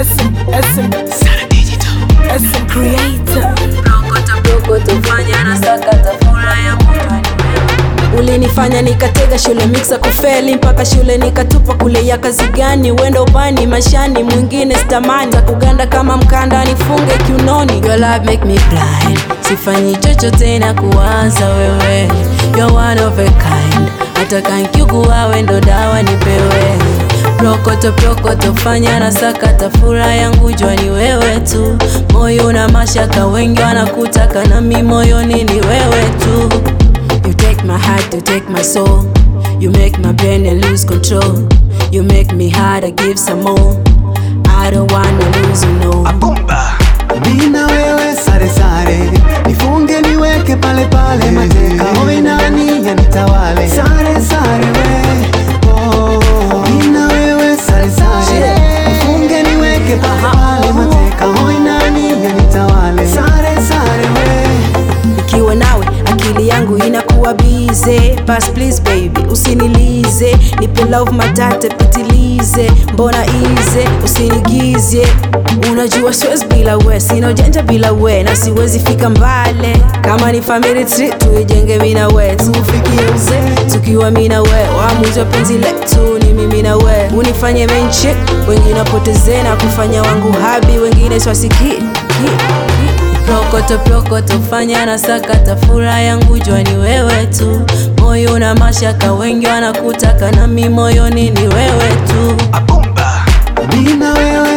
SM, SM, SM creator. Rokoto rokoto fanya na sakata furaha ya moyoni ulinifanya nikatega shule mixa kufeli mpaka shule nikatupa kule ya kazi gani wendo ubani mashani mwingine stamani kuganda kama mkanda nifunge kiunoni Your love make me blind sifanyi chochote na kuwaza wewe You're one of a kind hata kankiukuwa wendo dawa nipewe prokoto prokoto fanya na sakata furaha yangu jua ni wewe tu moyo na mashaka wengi wanakutaka nami moyoni ni wewe tu You take my heart, you take my soul. You make my brain and lose control. You make me hard, I give some more. I don't wanna lose you, no. Nina wewe sare sare, nifunge niweke pale pale, mateka howe nani yanitawale. Sare sare we, oh. Nina wewe sare sare, nifunge niweke pale pale, mateka howe nani yanitawale. Sare sare we. Nikiwa nawe akili yangu inakuwa bize. Pass please baby, usinilize. Nipe love matate pitilize. Mbona ize, usinigize. Unajua siwezi bila we, sina ujanja bila we, na siwezi fika mbale. Kama ni family tree tuijenge mimi na we, tufikie uzee tukiwa mimi na we. Waamuzi wa penzi letu ni mimi na we, unifanye main chick, wengine wapoteze na kufanya wangu habi, wengine swasiki Prokoto prokoto fanya na sakata furaha yangu jua ni wewe tu moyo na mashaka wengi wanakutaka nami moyoni ni wewe tu Nina wewe